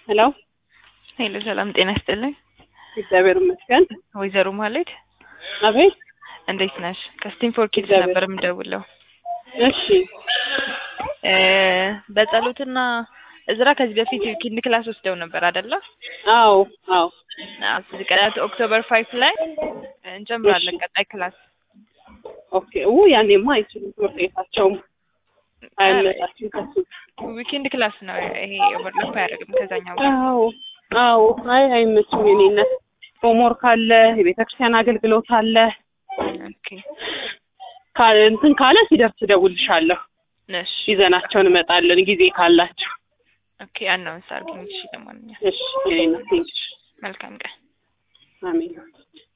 ሄሎ ሄሎ፣ ሰላም ጤና ይስጥልኝ። እግዚአብሔር ይመስገን። ወይዘሮ ማሌድ አቤት። እንዴት ነሽ? ከስቲም ፎር ኪድስ እግዚአብሔር ነበር የምደውለው። እሺ እ በጸሎትና እዝራ ከዚህ በፊት ኪንድ ክላስ ወስደው ነበር አይደለ? አዎ አዎ እዚህ ቀዳት ኦክቶበር ፋይቭ ላይ እንጀምራለን ቀጣይ ክላስ። ኦኬ ው ያኔማ አይችሉም ትምህርት ቤታቸውም አይመጣችም ከሱ ዊኬንድ ክላስ ነው ይሄ ኦቨርላፕ አያደርግም ከዛኛው ጋር። አዎ አዎ አይ አይመችም የኔነት ሆምወርክ አለ የቤተ ክርስቲያን አገልግሎት አለ ኦኬ ካ- እንትን ካለ ሲደርስ እደውልልሻለሁ እሺ ይዘናቸው እንመጣለን ጊዜ ካላቸው ኦኬ አናውንስ አድርጊኝ እሺ። ለማንኛውም እሺ የኔነት ቴንክሽ መልካም ቀን። አሜን